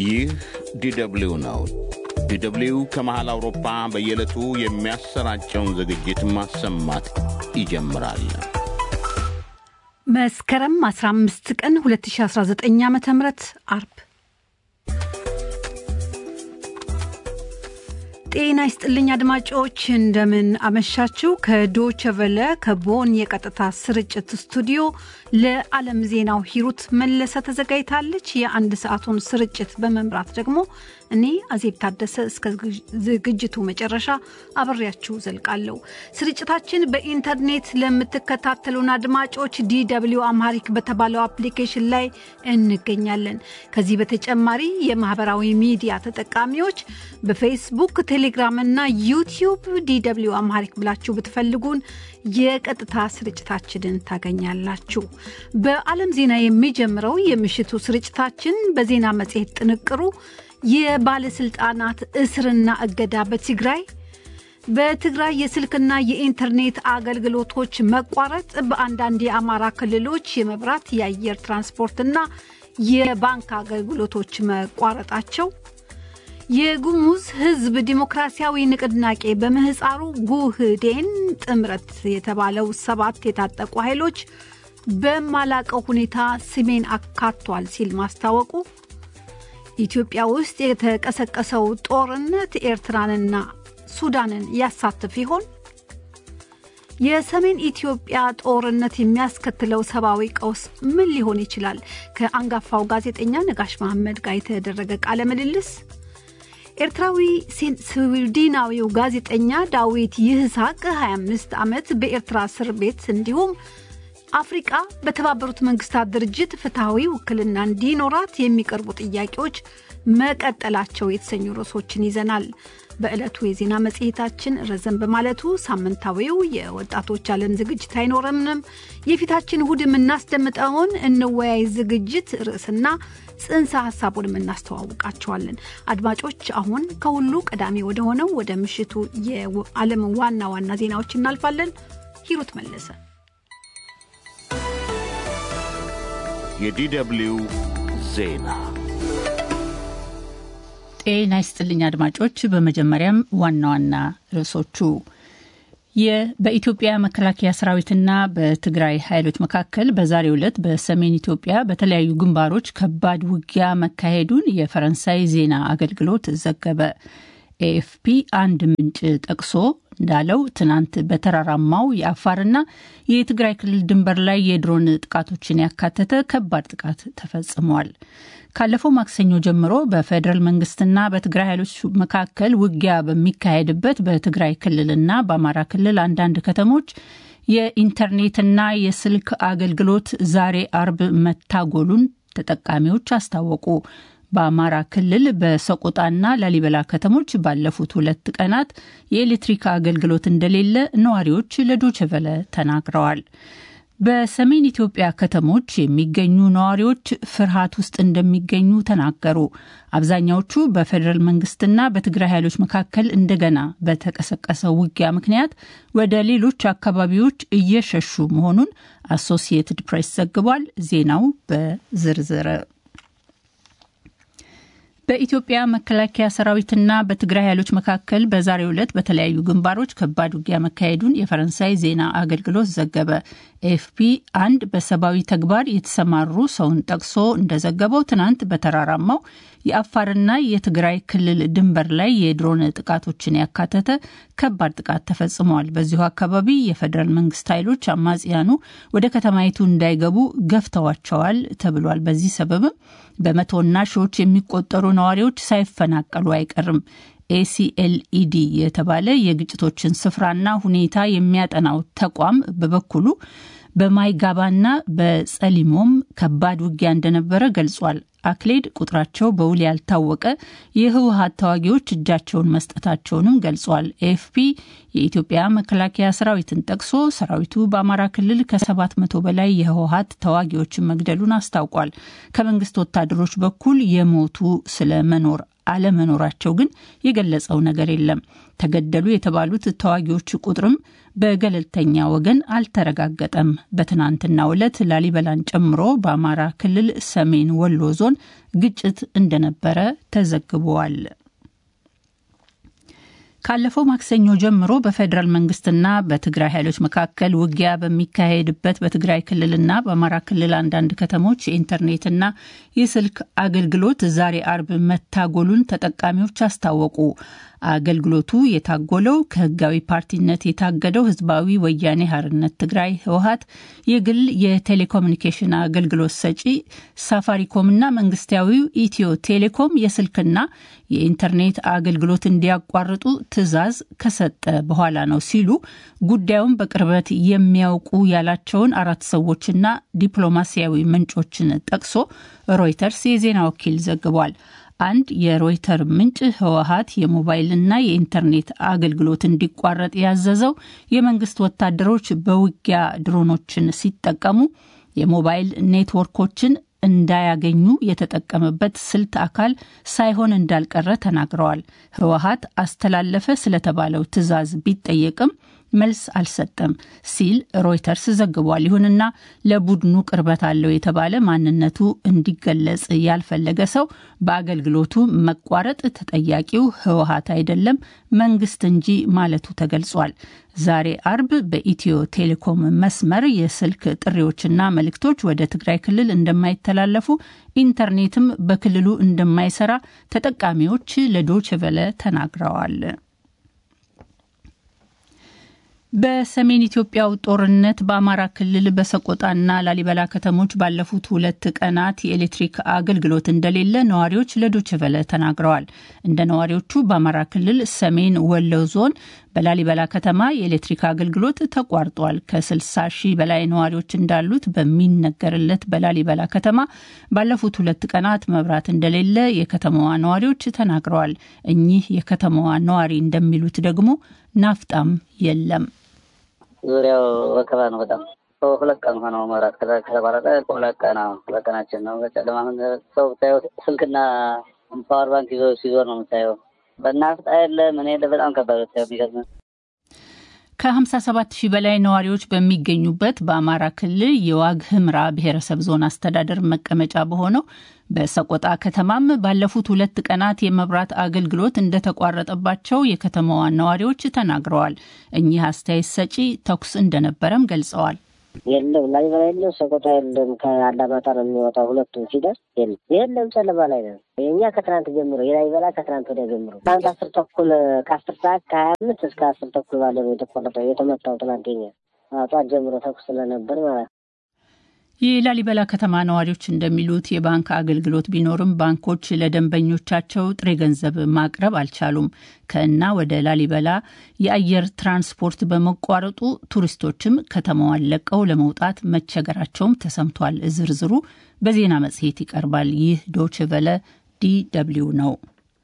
ይህ ዲደብሊው ነው። ዲደብሊው ከመሃል አውሮፓ በየዕለቱ የሚያሰራጨውን ዝግጅት ማሰማት ይጀምራል። መስከረም 15 ቀን 2019 ዓ ም አርብ ጤና ይስጥልኝ አድማጮች፣ እንደምን አመሻችሁ። ከዶቸቨለ ከቦን የቀጥታ ስርጭት ስቱዲዮ ለዓለም ዜናው ሂሩት መለሰ ተዘጋጅታለች። የአንድ ሰዓቱን ስርጭት በመምራት ደግሞ እኔ አዜብ ታደሰ እስከ ዝግጅቱ መጨረሻ አብሬያችሁ ዘልቃለሁ። ስርጭታችን በኢንተርኔት ለምትከታተሉን አድማጮች ዲደብሊው አምሃሪክ በተባለው አፕሊኬሽን ላይ እንገኛለን። ከዚህ በተጨማሪ የማህበራዊ ሚዲያ ተጠቃሚዎች በፌስቡክ ቴሌግራም እና ዩቲዩብ ዲደብሊው አምሃሪክ ብላችሁ ብትፈልጉን የቀጥታ ስርጭታችንን ታገኛላችሁ። በዓለም ዜና የሚጀምረው የምሽቱ ስርጭታችን በዜና መጽሔት ጥንቅሩ የባለስልጣናት እስርና እገዳ በትግራይ በትግራይ የስልክና የኢንተርኔት አገልግሎቶች መቋረጥ በአንዳንድ የአማራ ክልሎች የመብራት የአየር ትራንስፖርትና የባንክ አገልግሎቶች መቋረጣቸው የጉሙዝ ሕዝብ ዲሞክራሲያዊ ንቅናቄ በምህፃሩ ጉህዴን ጥምረት የተባለው ሰባት የታጠቁ ኃይሎች በማላቀው ሁኔታ ስሜን አካቷል ሲል ማስታወቁ፣ ኢትዮጵያ ውስጥ የተቀሰቀሰው ጦርነት ኤርትራንና ሱዳንን ያሳትፍ ይሆን? የሰሜን ኢትዮጵያ ጦርነት የሚያስከትለው ሰብአዊ ቀውስ ምን ሊሆን ይችላል? ከአንጋፋው ጋዜጠኛ ነጋሽ መሐመድ ጋር የተደረገ ቃለ ምልልስ ኤርትራዊ ስዊድናዊው ጋዜጠኛ ዳዊት ይህሳቅ 25 ዓመት በኤርትራ እስር ቤት እንዲሁም አፍሪቃ በተባበሩት መንግስታት ድርጅት ፍትሐዊ ውክልና እንዲኖራት የሚቀርቡ ጥያቄዎች መቀጠላቸው የተሰኙ ርዕሶችን ይዘናል። በዕለቱ የዜና መጽሔታችን ረዘም በማለቱ ሳምንታዊው የወጣቶች ዓለም ዝግጅት አይኖረምንም። የፊታችን እሁድ የምናስደምጠውን እንወያይ ዝግጅት ርዕስና ጽንሰ ሀሳቡንም እናስተዋውቃቸዋለን። አድማጮች፣ አሁን ከሁሉ ቀዳሚ ወደ ሆነው ወደ ምሽቱ የዓለም ዋና ዋና ዜናዎች እናልፋለን። ሂሩት መለሰ። የዲደብሊው ዜና ጤና ይስጥልኝ አድማጮች። በመጀመሪያም ዋና ዋና ርዕሶቹ በኢትዮጵያ መከላከያ ሰራዊትና በትግራይ ኃይሎች መካከል በዛሬው ዕለት በሰሜን ኢትዮጵያ በተለያዩ ግንባሮች ከባድ ውጊያ መካሄዱን የፈረንሳይ ዜና አገልግሎት ዘገበ። ኤኤፍፒ አንድ ምንጭ ጠቅሶ እንዳለው ትናንት በተራራማው የአፋርና የትግራይ ክልል ድንበር ላይ የድሮን ጥቃቶችን ያካተተ ከባድ ጥቃት ተፈጽሟል። ካለፈው ማክሰኞ ጀምሮ በፌዴራል መንግስትና በትግራይ ኃይሎች መካከል ውጊያ በሚካሄድበት በትግራይ ክልልና በአማራ ክልል አንዳንድ ከተሞች የኢንተርኔትና የስልክ አገልግሎት ዛሬ አርብ መታጎሉን ተጠቃሚዎች አስታወቁ። በአማራ ክልል በሰቆጣና ላሊበላ ከተሞች ባለፉት ሁለት ቀናት የኤሌክትሪክ አገልግሎት እንደሌለ ነዋሪዎች ለዶችቨለ ተናግረዋል። በሰሜን ኢትዮጵያ ከተሞች የሚገኙ ነዋሪዎች ፍርሃት ውስጥ እንደሚገኙ ተናገሩ። አብዛኛዎቹ በፌዴራል መንግስትና በትግራይ ኃይሎች መካከል እንደገና በተቀሰቀሰው ውጊያ ምክንያት ወደ ሌሎች አካባቢዎች እየሸሹ መሆኑን አሶሲየትድ ፕሬስ ዘግቧል። ዜናው በዝርዝር በኢትዮጵያ መከላከያ ሰራዊትና በትግራይ ኃይሎች መካከል በዛሬው ዕለት በተለያዩ ግንባሮች ከባድ ውጊያ መካሄዱን የፈረንሳይ ዜና አገልግሎት ዘገበ። ኤፍፒ አንድ በሰብአዊ ተግባር የተሰማሩ ሰውን ጠቅሶ እንደዘገበው ትናንት በተራራማው የአፋርና የትግራይ ክልል ድንበር ላይ የድሮን ጥቃቶችን ያካተተ ከባድ ጥቃት ተፈጽመዋል። በዚሁ አካባቢ የፌዴራል መንግስት ኃይሎች አማጽያኑ ወደ ከተማይቱ እንዳይገቡ ገፍተዋቸዋል ተብሏል። በዚህ ሰበብም በመቶና ሺዎች የሚቆጠሩ ነዋሪዎች ሳይፈናቀሉ አይቀርም። ኤሲኤልኢዲ የተባለ የግጭቶችን ስፍራና ሁኔታ የሚያጠናው ተቋም በበኩሉ በማይጋባና በጸሊሞም ከባድ ውጊያ እንደነበረ ገልጿል። አክሌድ ቁጥራቸው በውል ያልታወቀ የህወሀት ተዋጊዎች እጃቸውን መስጠታቸውንም ገልጿል። ኤኤፍፒ የኢትዮጵያ መከላከያ ሰራዊትን ጠቅሶ ሰራዊቱ በአማራ ክልል ከሰባት መቶ በላይ የህወሀት ተዋጊዎችን መግደሉን አስታውቋል። ከመንግስት ወታደሮች በኩል የሞቱ ስለመኖር አለመኖራቸው ግን የገለጸው ነገር የለም። ተገደሉ የተባሉት ተዋጊዎች ቁጥርም በገለልተኛ ወገን አልተረጋገጠም። በትናንትናው ዕለት ላሊበላን ጨምሮ በአማራ ክልል ሰሜን ወሎ ዞን ግጭት እንደነበረ ተዘግቧል። ካለፈው ማክሰኞ ጀምሮ በፌዴራል መንግስትና በትግራይ ኃይሎች መካከል ውጊያ በሚካሄድበት በትግራይ ክልልና በአማራ ክልል አንዳንድ ከተሞች የኢንተርኔትና የስልክ አገልግሎት ዛሬ አርብ መታጎሉን ተጠቃሚዎች አስታወቁ። አገልግሎቱ የታጎለው ከህጋዊ ፓርቲነት የታገደው ህዝባዊ ወያኔ ሀርነት ትግራይ ህወሀት የግል የቴሌኮሙኒኬሽን አገልግሎት ሰጪ ሳፋሪኮምና መንግስታዊው ኢትዮ ቴሌኮም የስልክና የኢንተርኔት አገልግሎት እንዲያቋርጡ ትዕዛዝ ከሰጠ በኋላ ነው ሲሉ ጉዳዩን በቅርበት የሚያውቁ ያላቸውን አራት ሰዎችና ዲፕሎማሲያዊ ምንጮችን ጠቅሶ ሮይተርስ የዜና ወኪል ዘግቧል። አንድ የሮይተር ምንጭ ህወሀት የሞባይልና የኢንተርኔት አገልግሎት እንዲቋረጥ ያዘዘው የመንግስት ወታደሮች በውጊያ ድሮኖችን ሲጠቀሙ የሞባይል ኔትወርኮችን እንዳያገኙ የተጠቀመበት ስልት አካል ሳይሆን እንዳልቀረ ተናግረዋል። ህወሀት አስተላለፈ ስለተባለው ትዕዛዝ ቢጠየቅም መልስ አልሰጠም ሲል ሮይተርስ ዘግቧል። ይሁንና ለቡድኑ ቅርበት አለው የተባለ ማንነቱ እንዲገለጽ ያልፈለገ ሰው በአገልግሎቱ መቋረጥ ተጠያቂው ህወሀት አይደለም መንግስት እንጂ ማለቱ ተገልጿል። ዛሬ አርብ በኢትዮ ቴሌኮም መስመር የስልክ ጥሪዎችና መልእክቶች ወደ ትግራይ ክልል እንደማይተላለፉ፣ ኢንተርኔትም በክልሉ እንደማይሰራ ተጠቃሚዎች ለዶችቨለ ተናግረዋል። በሰሜን ኢትዮጵያው ጦርነት በአማራ ክልል በሰቆጣና ላሊበላ ከተሞች ባለፉት ሁለት ቀናት የኤሌክትሪክ አገልግሎት እንደሌለ ነዋሪዎች ለዶችቨለ ተናግረዋል። እንደ ነዋሪዎቹ በአማራ ክልል ሰሜን ወሎ ዞን በላሊበላ ከተማ የኤሌክትሪክ አገልግሎት ተቋርጧል። ከ60 ሺህ በላይ ነዋሪዎች እንዳሉት በሚነገርለት በላሊበላ ከተማ ባለፉት ሁለት ቀናት መብራት እንደሌለ የከተማዋ ነዋሪዎች ተናግረዋል። እኚህ የከተማዋ ነዋሪ እንደሚሉት ደግሞ ናፍጣም የለም። ዙሪያው ወከባ ነው። በጣም ሁለት ቀን ሆነው መብራት ከተቋረጠ ሁለት ቀን ሁለት ቀናችን ነው። በጨለማ ሰው ብታየው ስልክና ፓወር ባንክ ይዞ ሲዞር ነው የምታየው። በናፍጣ የለ ምን የለ በጣም ከባድ ብታየው የሚገርም ከ57 ሺህ በላይ ነዋሪዎች በሚገኙበት በአማራ ክልል የዋግ ህምራ ብሔረሰብ ዞን አስተዳደር መቀመጫ በሆነው በሰቆጣ ከተማም ባለፉት ሁለት ቀናት የመብራት አገልግሎት እንደተቋረጠባቸው የከተማዋ ነዋሪዎች ተናግረዋል። እኚህ አስተያየት ሰጪ ተኩስ እንደነበረም ገልጸዋል። የለም ላሊበላ የለም፣ ሰቆጣ የለም። ከአላማጣ ነው የሚወጣው። ሁለቱም ሲደርስ የለም የለም፣ ጨለማ ላይ ነው። የእኛ ከትናንት ጀምሮ የላሊበላ ከትናንት ወዲያ ጀምሮ ትናንት አስር ተኩል ከአስር ሰዓት ከሀያ አምስት እስከ አስር ተኩል ባለ ነው የተቆረጠው የተመታው። ትናንት የኛ ጠዋት ጀምሮ ተኩስ ስለነበር ማለት ነው። የላሊበላ ከተማ ነዋሪዎች እንደሚሉት የባንክ አገልግሎት ቢኖርም ባንኮች ለደንበኞቻቸው ጥሬ ገንዘብ ማቅረብ አልቻሉም። ከእና ወደ ላሊበላ የአየር ትራንስፖርት በመቋረጡ ቱሪስቶችም ከተማዋን ለቀው ለመውጣት መቸገራቸውም ተሰምቷል። ዝርዝሩ በዜና መጽሔት ይቀርባል። ይህ ዶችቨለ ዲ ደብልዩ ነው።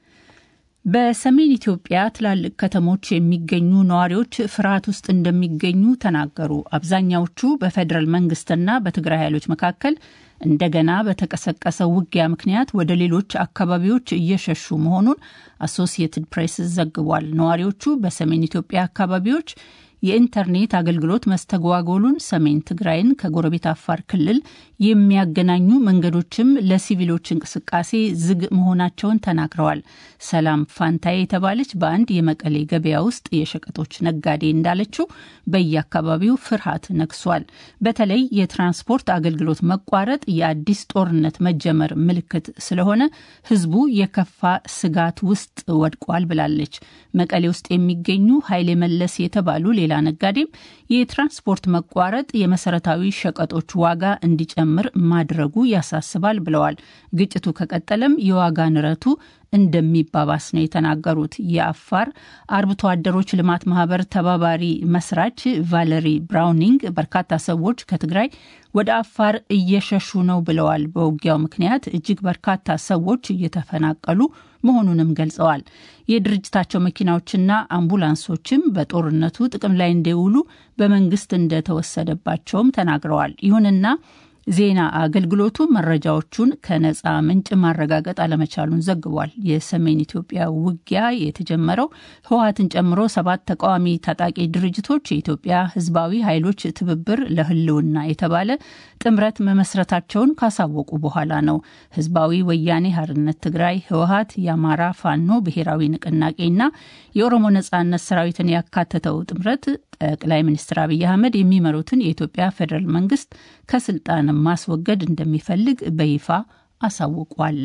በሰሜን ኢትዮጵያ ትላልቅ ከተሞች የሚገኙ ነዋሪዎች ፍርሃት ውስጥ እንደሚገኙ ተናገሩ። አብዛኛዎቹ በፌዴራል መንግስትና በትግራይ ኃይሎች መካከል እንደገና በተቀሰቀሰው ውጊያ ምክንያት ወደ ሌሎች አካባቢዎች እየሸሹ መሆኑን አሶሲየትድ ፕሬስ ዘግቧል። ነዋሪዎቹ በሰሜን ኢትዮጵያ አካባቢዎች የኢንተርኔት አገልግሎት መስተጓጎሉን፣ ሰሜን ትግራይን ከጎረቤት አፋር ክልል የሚያገናኙ መንገዶችም ለሲቪሎች እንቅስቃሴ ዝግ መሆናቸውን ተናግረዋል። ሰላም ፋንታዬ የተባለች በአንድ የመቀሌ ገበያ ውስጥ የሸቀጦች ነጋዴ እንዳለችው በየአካባቢው ፍርሃት ነግሷል። በተለይ የትራንስፖርት አገልግሎት መቋረጥ የአዲስ ጦርነት መጀመር ምልክት ስለሆነ ሕዝቡ የከፋ ስጋት ውስጥ ወድቋል ብላለች። መቀሌ ውስጥ የሚገኙ ኃይሌ መለስ የተባሉ ሌላ ነጋዴም የትራንስፖርት መቋረጥ የመሰረታዊ ሸቀጦች ዋጋ እንዲጨምር ማድረጉ ያሳስባል ብለዋል። ግጭቱ ከቀጠለም የዋጋ ንረቱ እንደሚባባስ ነው የተናገሩት። የአፋር አርብቶ አደሮች ልማት ማህበር ተባባሪ መስራች ቫለሪ ብራውኒንግ በርካታ ሰዎች ከትግራይ ወደ አፋር እየሸሹ ነው ብለዋል። በውጊያው ምክንያት እጅግ በርካታ ሰዎች እየተፈናቀሉ መሆኑንም ገልጸዋል። የድርጅታቸው መኪናዎችና አምቡላንሶችም በጦርነቱ ጥቅም ላይ እንዲውሉ በመንግስት እንደተወሰደባቸውም ተናግረዋል። ይሁንና ዜና አገልግሎቱ መረጃዎቹን ከነፃ ምንጭ ማረጋገጥ አለመቻሉን ዘግቧል። የሰሜን ኢትዮጵያ ውጊያ የተጀመረው ህወሀትን ጨምሮ ሰባት ተቃዋሚ ታጣቂ ድርጅቶች የኢትዮጵያ ህዝባዊ ኃይሎች ትብብር ለህልውና የተባለ ጥምረት መመስረታቸውን ካሳወቁ በኋላ ነው። ህዝባዊ ወያኔ ሀርነት ትግራይ፣ ህወሀት፣ የአማራ ፋኖ ብሔራዊ ንቅናቄና የኦሮሞ ነጻነት ሰራዊትን ያካተተው ጥምረት ጠቅላይ ሚኒስትር አብይ አህመድ የሚመሩትን የኢትዮጵያ ፌዴራል መንግስት ከስልጣን ማስወገድ እንደሚፈልግ በይፋ አሳውቋል።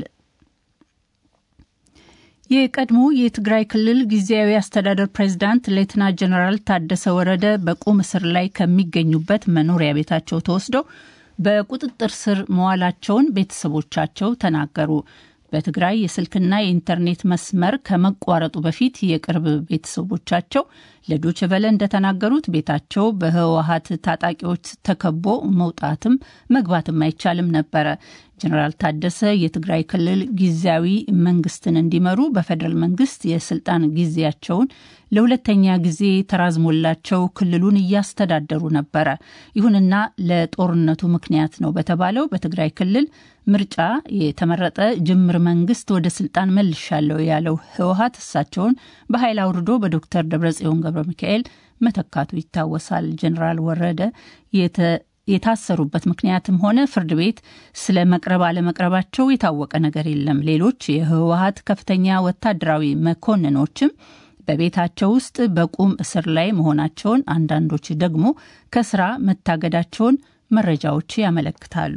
የቀድሞ የትግራይ ክልል ጊዜያዊ አስተዳደር ፕሬዚዳንት ሌተና ጀነራል ታደሰ ወረደ በቁም እስር ላይ ከሚገኙበት መኖሪያ ቤታቸው ተወስደው በቁጥጥር ስር መዋላቸውን ቤተሰቦቻቸው ተናገሩ። በትግራይ የስልክና የኢንተርኔት መስመር ከመቋረጡ በፊት የቅርብ ቤተሰቦቻቸው ለዶች ቨለ እንደተናገሩት ቤታቸው በህወሀት ታጣቂዎች ተከቦ መውጣትም መግባትም አይቻልም ነበረ። ጀኔራል ታደሰ የትግራይ ክልል ጊዜያዊ መንግስትን እንዲመሩ በፌዴራል መንግስት የስልጣን ጊዜያቸውን ለሁለተኛ ጊዜ ተራዝሞላቸው ክልሉን እያስተዳደሩ ነበረ። ይሁንና ለጦርነቱ ምክንያት ነው በተባለው በትግራይ ክልል ምርጫ የተመረጠ ጅምር መንግስት ወደ ስልጣን መልሻለሁ ያለው ህወሀት እሳቸውን በኃይል አውርዶ በዶክተር ደብረጽዮን ገብረ ሚካኤል መተካቱ ይታወሳል። ጀኔራል ወረደ የታሰሩበት ምክንያትም ሆነ ፍርድ ቤት ስለ መቅረብ አለመቅረባቸው የታወቀ ነገር የለም። ሌሎች የህወሀት ከፍተኛ ወታደራዊ መኮንኖችም በቤታቸው ውስጥ በቁም እስር ላይ መሆናቸውን፣ አንዳንዶች ደግሞ ከስራ መታገዳቸውን መረጃዎች ያመለክታሉ።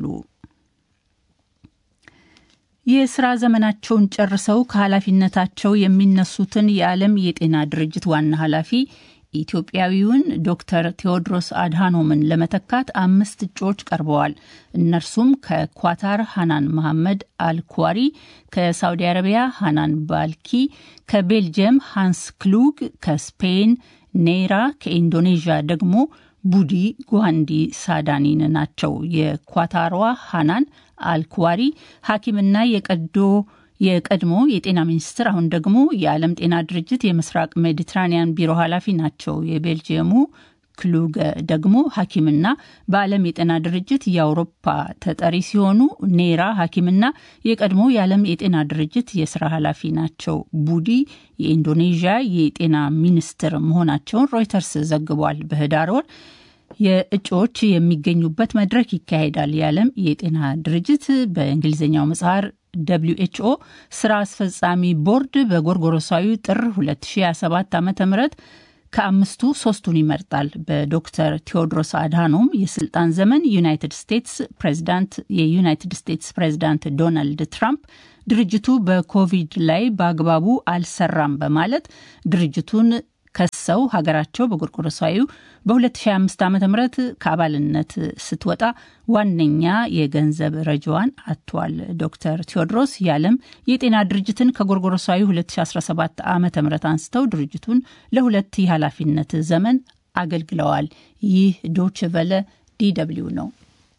የስራ ዘመናቸውን ጨርሰው ከኃላፊነታቸው የሚነሱትን የዓለም የጤና ድርጅት ዋና ኃላፊ ኢትዮጵያዊውን ዶክተር ቴዎድሮስ አድሃኖምን ለመተካት አምስት እጩዎች ቀርበዋል። እነርሱም ከኳታር ሃናን መሐመድ አልኳሪ፣ ከሳውዲ አረቢያ ሃናን ባልኪ፣ ከቤልጅየም ሃንስ ክሉግ፣ ከስፔን ኔራ፣ ከኢንዶኔዥያ ደግሞ ቡዲ ጓንዲ ሳዳኒን ናቸው። የኳታሯ ሃናን አልኳሪ ሐኪምና የቀዶ የቀድሞ የጤና ሚኒስትር አሁን ደግሞ የዓለም ጤና ድርጅት የምስራቅ ሜዲትራኒያን ቢሮ ኃላፊ ናቸው። የቤልጅየሙ ክሉገ ደግሞ ሐኪምና በዓለም የጤና ድርጅት የአውሮፓ ተጠሪ ሲሆኑ ኔራ ሐኪምና የቀድሞ የዓለም የጤና ድርጅት የስራ ኃላፊ ናቸው። ቡዲ የኢንዶኔዥያ የጤና ሚኒስትር መሆናቸውን ሮይተርስ ዘግቧል። በህዳር ወር የእጩዎች የሚገኙበት መድረክ ይካሄዳል። የዓለም የጤና ድርጅት በእንግሊዝኛው ምጽሐር ደብሊው ኤችኦ ስራ አስፈጻሚ ቦርድ በጎርጎሮሳዊ ጥር 2027 ዓ ም ከአምስቱ ሶስቱን ይመርጣል። በዶክተር ቴዎድሮስ አድሃኖም የስልጣን ዘመን ዩናይትድ ስቴትስ ፕሬዚዳንት የዩናይትድ ስቴትስ ፕሬዚዳንት ዶናልድ ትራምፕ ድርጅቱ በኮቪድ ላይ በአግባቡ አልሰራም በማለት ድርጅቱን ከሰው ሀገራቸው በጎርጎሮሳዊ በ2025 ዓ ም ከአባልነት ስትወጣ ዋነኛ የገንዘብ ረጃዋን አጥቷል። ዶክተር ቴዎድሮስ የዓለም የጤና ድርጅትን ከጎርጎሮሳዊ 2017 ዓ ም አንስተው ድርጅቱን ለሁለት የኃላፊነት ዘመን አገልግለዋል። ይህ ዶች ቨለ ዲደብሊው ነው።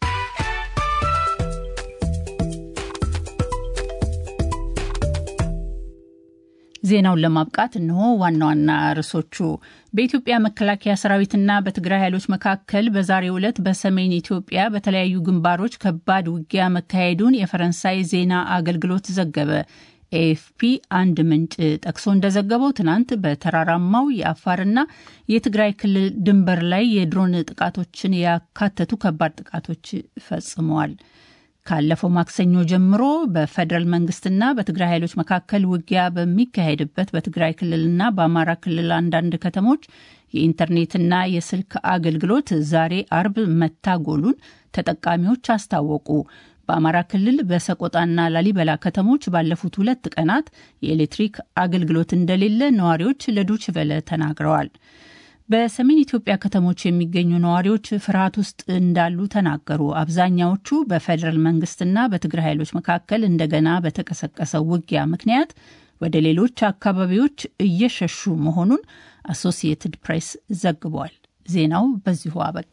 ዜናውን ለማብቃት እነሆ ዋና ዋና ርዕሶቹ። በኢትዮጵያ መከላከያ ሰራዊትና በትግራይ ኃይሎች መካከል በዛሬው ዕለት በሰሜን ኢትዮጵያ በተለያዩ ግንባሮች ከባድ ውጊያ መካሄዱን የፈረንሳይ ዜና አገልግሎት ዘገበ። ኤኤፍፒ አንድ ምንጭ ጠቅሶ እንደዘገበው ትናንት በተራራማው የአፋርና የትግራይ ክልል ድንበር ላይ የድሮን ጥቃቶችን ያካተቱ ከባድ ጥቃቶች ፈጽመዋል። ካለፈው ማክሰኞ ጀምሮ በፌዴራል መንግስትና በትግራይ ኃይሎች መካከል ውጊያ በሚካሄድበት በትግራይ ክልልና በአማራ ክልል አንዳንድ ከተሞች የኢንተርኔትና የስልክ አገልግሎት ዛሬ አርብ መታጎሉን ተጠቃሚዎች አስታወቁ። በአማራ ክልል በሰቆጣና ላሊበላ ከተሞች ባለፉት ሁለት ቀናት የኤሌክትሪክ አገልግሎት እንደሌለ ነዋሪዎች ለዶች ቨለ ተናግረዋል። በሰሜን ኢትዮጵያ ከተሞች የሚገኙ ነዋሪዎች ፍርሃት ውስጥ እንዳሉ ተናገሩ። አብዛኛዎቹ በፌዴራል መንግስትና በትግራይ ኃይሎች መካከል እንደገና በተቀሰቀሰው ውጊያ ምክንያት ወደ ሌሎች አካባቢዎች እየሸሹ መሆኑን አሶሲየትድ ፕሬስ ዘግቧል። ዜናው በዚሁ አበቃ።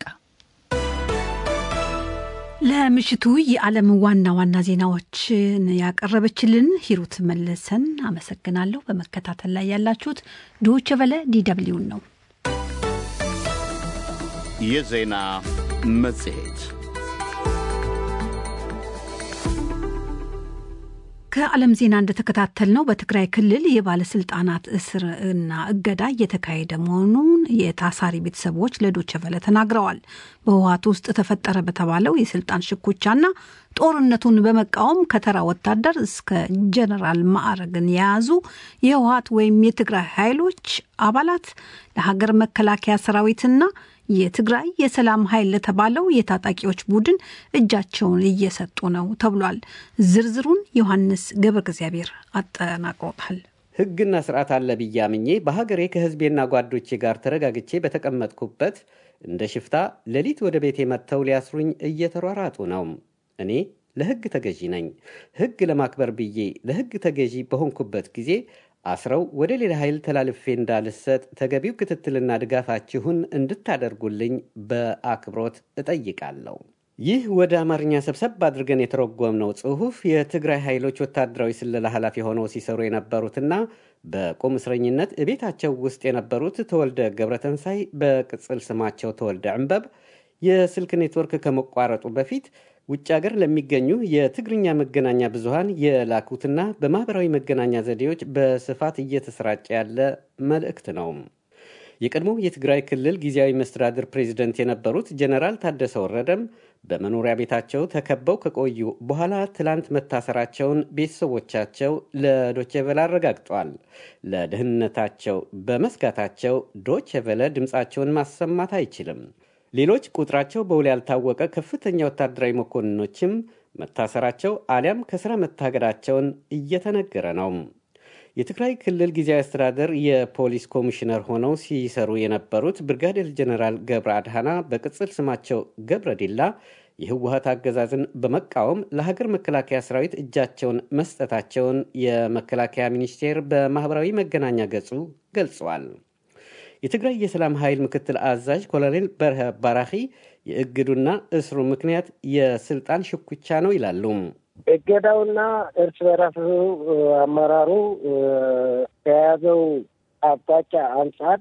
ለምሽቱ የዓለም ዋና ዋና ዜናዎችን ያቀረበችልን ሂሩት መለሰን አመሰግናለሁ። በመከታተል ላይ ያላችሁት ዶይቼ ቬለ ዲደብሊውን ነው። የዜና መጽሔት ከዓለም ዜና እንደተከታተልነው በትግራይ ክልል የባለስልጣናት እስር እና እገዳ እየተካሄደ መሆኑን የታሳሪ ቤተሰቦች ለዶቼ ቬለ ተናግረዋል። በህወሓት ውስጥ ተፈጠረ በተባለው የስልጣን ሽኩቻና ጦርነቱን በመቃወም ከተራ ወታደር እስከ ጀነራል ማዕረግን የያዙ የህወሓት ወይም የትግራይ ኃይሎች አባላት ለሀገር መከላከያ ሰራዊትና የትግራይ የሰላም ኃይል ለተባለው የታጣቂዎች ቡድን እጃቸውን እየሰጡ ነው ተብሏል። ዝርዝሩን ዮሐንስ ገብረ እግዚአብሔር አጠናቅሮታል። ህግና ስርዓት አለ ብዬ አምኜ በሀገሬ ከህዝቤና ጓዶቼ ጋር ተረጋግቼ በተቀመጥኩበት እንደ ሽፍታ ሌሊት ወደ ቤቴ መጥተው ሊያስሩኝ እየተሯራጡ ነው። እኔ ለህግ ተገዢ ነኝ። ህግ ለማክበር ብዬ ለህግ ተገዢ በሆንኩበት ጊዜ አስረው ወደ ሌላ ኃይል ተላልፌ እንዳልሰጥ ተገቢው ክትትልና ድጋፋችሁን እንድታደርጉልኝ በአክብሮት እጠይቃለሁ። ይህ ወደ አማርኛ ሰብሰብ አድርገን የተረጎምነው ጽሑፍ የትግራይ ኃይሎች ወታደራዊ ስለላ ኃላፊ ሆነው ሲሰሩ የነበሩትና በቁም እስረኝነት እቤታቸው ውስጥ የነበሩት ተወልደ ገብረተንሳይ በቅጽል ስማቸው ተወልደ ዕንበብ የስልክ ኔትወርክ ከመቋረጡ በፊት ውጭ ሀገር ለሚገኙ የትግርኛ መገናኛ ብዙሃን የላኩትና በማኅበራዊ መገናኛ ዘዴዎች በስፋት እየተሰራጨ ያለ መልእክት ነው። የቀድሞው የትግራይ ክልል ጊዜያዊ መስተዳድር ፕሬዚደንት የነበሩት ጀነራል ታደሰ ወረደም በመኖሪያ ቤታቸው ተከበው ከቆዩ በኋላ ትላንት መታሰራቸውን ቤተሰቦቻቸው ለዶቼቨለ አረጋግጠዋል። ለደህንነታቸው በመስጋታቸው ዶቼቨለ ድምፃቸውን ማሰማት አይችልም። ሌሎች ቁጥራቸው በውል ያልታወቀ ከፍተኛ ወታደራዊ መኮንኖችም መታሰራቸው አሊያም ከስራ መታገዳቸውን እየተነገረ ነው። የትግራይ ክልል ጊዜያዊ አስተዳደር የፖሊስ ኮሚሽነር ሆነው ሲሰሩ የነበሩት ብርጋዴር ጀኔራል ገብረ አድሃና በቅጽል ስማቸው ገብረ ዲላ የህወሀት አገዛዝን በመቃወም ለሀገር መከላከያ ሰራዊት እጃቸውን መስጠታቸውን የመከላከያ ሚኒስቴር በማኅበራዊ መገናኛ ገጹ ገልጸዋል። የትግራይ የሰላም ኃይል ምክትል አዛዥ ኮሎኔል በርሀ ባራኺ የእግዱና እስሩ ምክንያት የስልጣን ሽኩቻ ነው ይላሉ። እገዳውና እርስ በራሱ አመራሩ ከያዘው አቅጣጫ አንጻር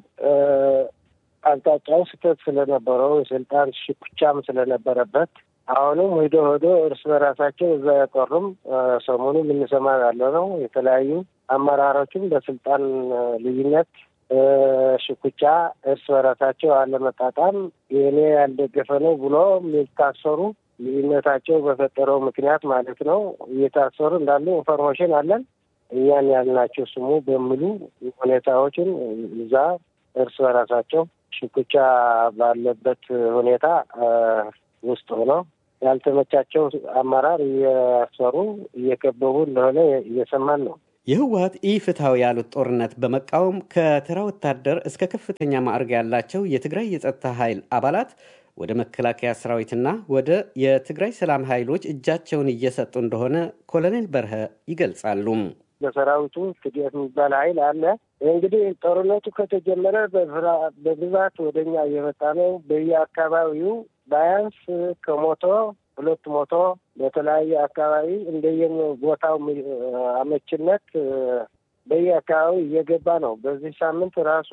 አቅጣጫው ስህተት ስለነበረው የስልጣን ሽኩቻም ስለነበረበት አሁንም ሂዶ ሂዶ እርስ በራሳቸው እዛ ያቀሩም ሰሞኑ የምንሰማ ያለ ነው። የተለያዩ አመራሮችም በስልጣን ልዩነት ሽኩቻ እርስ በራሳቸው አለመጣጣም የእኔ ያልደገፈ ነው ብሎ የሚታሰሩ ልዩነታቸው በፈጠረው ምክንያት ማለት ነው እየታሰሩ እንዳሉ ኢንፎርሜሽን አለን። እኛን ያልናቸው ስሙ በሚሉ ሁኔታዎችን እዛ እርስ በራሳቸው ሽኩቻ ባለበት ሁኔታ ውስጥ ሆነው ያልተመቻቸው አመራር እያሰሩ እየከበቡ እንደሆነ እየሰማን ነው። የህወሀት ኢፍትሐዊ ያሉት ጦርነት በመቃወም ከተራ ወታደር እስከ ከፍተኛ ማዕረግ ያላቸው የትግራይ የጸጥታ ኃይል አባላት ወደ መከላከያ ሰራዊትና ወደ የትግራይ ሰላም ኃይሎች እጃቸውን እየሰጡ እንደሆነ ኮሎኔል በርሀ ይገልጻሉ። በሰራዊቱ ትዲት የሚባል ኃይል አለ። እንግዲህ ጦርነቱ ከተጀመረ በብዛት ወደኛ እየመጣ ነው። በየአካባቢው ባያንስ ከሞቶ ሁለት ሞቶ በተለያየ አካባቢ እንደየም ቦታው አመችነት በየአካባቢው እየገባ ነው። በዚህ ሳምንት ራሱ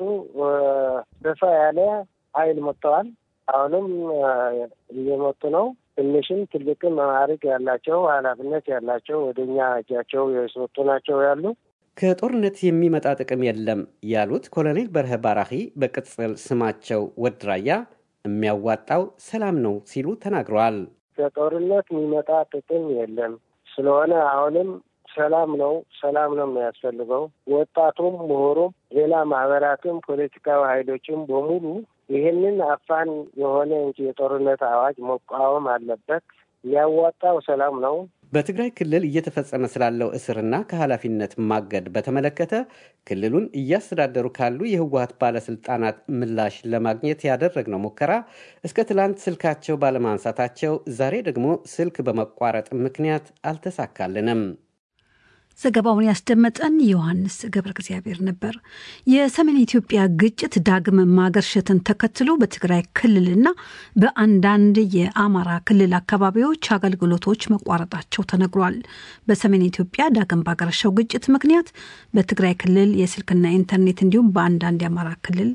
ሰፋ ያለ ኃይል መጥተዋል። አሁንም እየመጡ ነው። ትንሽም ትልቅም ማዕረግ ያላቸው ኃላፊነት ያላቸው ወደ እኛ እጃቸው የሰጡ ናቸው ያሉ ከጦርነት የሚመጣ ጥቅም የለም ያሉት ኮሎኔል በርሀ ባራኺ በቅጽል ስማቸው ወድራያ የሚያዋጣው ሰላም ነው ሲሉ ተናግረዋል። ከጦርነት የሚመጣ ጥቅም የለም። ስለሆነ አሁንም ሰላም ነው ሰላም ነው የሚያስፈልገው። ወጣቱም፣ ምሁሩም፣ ሌላ ማህበራትም፣ ፖለቲካዊ ኃይሎችም በሙሉ ይህንን አፋን የሆነ እንጂ የጦርነት አዋጅ መቃወም አለበት። የሚያዋጣው ሰላም ነው። በትግራይ ክልል እየተፈጸመ ስላለው እስርና ከኃላፊነት ማገድ በተመለከተ ክልሉን እያስተዳደሩ ካሉ የህወሀት ባለስልጣናት ምላሽ ለማግኘት ያደረግነው ሙከራ እስከ ትላንት ስልካቸው ባለማንሳታቸው ዛሬ ደግሞ ስልክ በመቋረጥ ምክንያት አልተሳካልንም። ዘገባውን ያስደመጠን ዮሐንስ ገብረ እግዚአብሔር ነበር። የሰሜን ኢትዮጵያ ግጭት ዳግም ማገርሸትን ተከትሎ በትግራይ ክልልና በአንዳንድ የአማራ ክልል አካባቢዎች አገልግሎቶች መቋረጣቸው ተነግሯል። በሰሜን ኢትዮጵያ ዳግም ባገረሸው ግጭት ምክንያት በትግራይ ክልል የስልክና ኢንተርኔት እንዲሁም በአንዳንድ የአማራ ክልል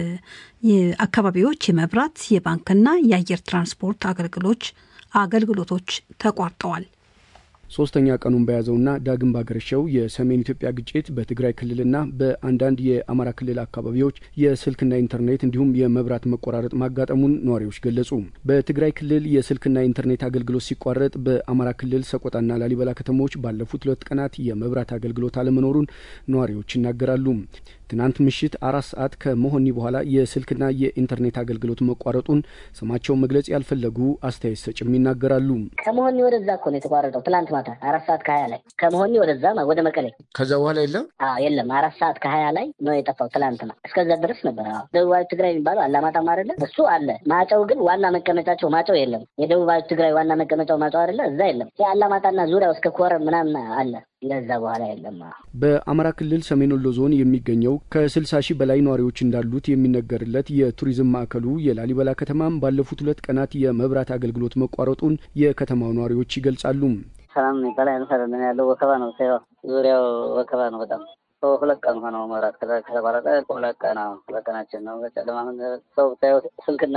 አካባቢዎች የመብራት የባንክና የአየር ትራንስፖርት አገልግሎች አገልግሎቶች ተቋርጠዋል። ሶስተኛ ቀኑን በያዘውና ዳግም ባገረሸው የሰሜን ኢትዮጵያ ግጭት በትግራይ ክልልና በአንዳንድ የአማራ ክልል አካባቢዎች የስልክና ኢንተርኔት እንዲሁም የመብራት መቆራረጥ ማጋጠሙን ነዋሪዎች ገለጹ። በትግራይ ክልል የስልክና ኢንተርኔት አገልግሎት ሲቋረጥ በአማራ ክልል ሰቆጣና ላሊበላ ከተሞች ባለፉት ሁለት ቀናት የመብራት አገልግሎት አለመኖሩን ነዋሪዎች ይናገራሉ። ትናንት ምሽት አራት ሰዓት ከመሆኒ በኋላ የስልክና የኢንተርኔት አገልግሎት መቋረጡን ስማቸውን መግለጽ ያልፈለጉ አስተያየት ሰጭም ይናገራሉ። ከመሆኒ ወደዛ እኮ ነው የተቋረጠው። ትላንት ማታ አራት ሰዓት ከሀያ ላይ ከመሆኒ ወደዛ ወደ መቀሌ። ከዛ በኋላ የለም የለም። አራት ሰዓት ከሀያ ላይ ነው የጠፋው። ትላንትና እስከዛ ድረስ ነበር። ደቡባዊ ትግራይ የሚባለው አላማጣም አይደለ? እሱ አለ። ማጨው ግን ዋና መቀመጫቸው ማጨው የለም። የደቡባዊ ትግራይ ዋና መቀመጫው ማጨው አይደለ? እዛ የለም። የአላማጣና ዙሪያው እስከ ኮረም ምናምን አለ ለዛ በኋላ የለም። በአማራ ክልል ሰሜን ወሎ ዞን የሚገኘው ከስልሳ ሺህ በላይ ነዋሪዎች እንዳሉት የሚነገርለት የቱሪዝም ማዕከሉ የላሊበላ ከተማም ባለፉት ሁለት ቀናት የመብራት አገልግሎት መቋረጡን የከተማው ነዋሪዎች ይገልጻሉ። ሰላም የሚባል አይመስለንም ያለው ወከባ ነው። ዙሪያው ወከባ ነው በጣም ሁለት ቀን ሆነው መብራት ከተቋረጠ ሁለት ቀን ሁለት ቀናችን ነው። በጨለማ ሰው ብታየው ስልክና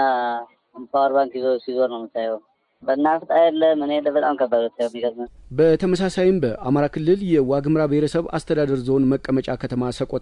ፓወር ባንክ ይዞ ሲዞር ነው የምታየው። በናፍጣ የለ ምን የለ በጣም ከባድ የሚገርም በተመሳሳይም በአማራ ክልል የዋግምራ ብሔረሰብ አስተዳደር ዞን መቀመጫ ከተማ ሰቆጣ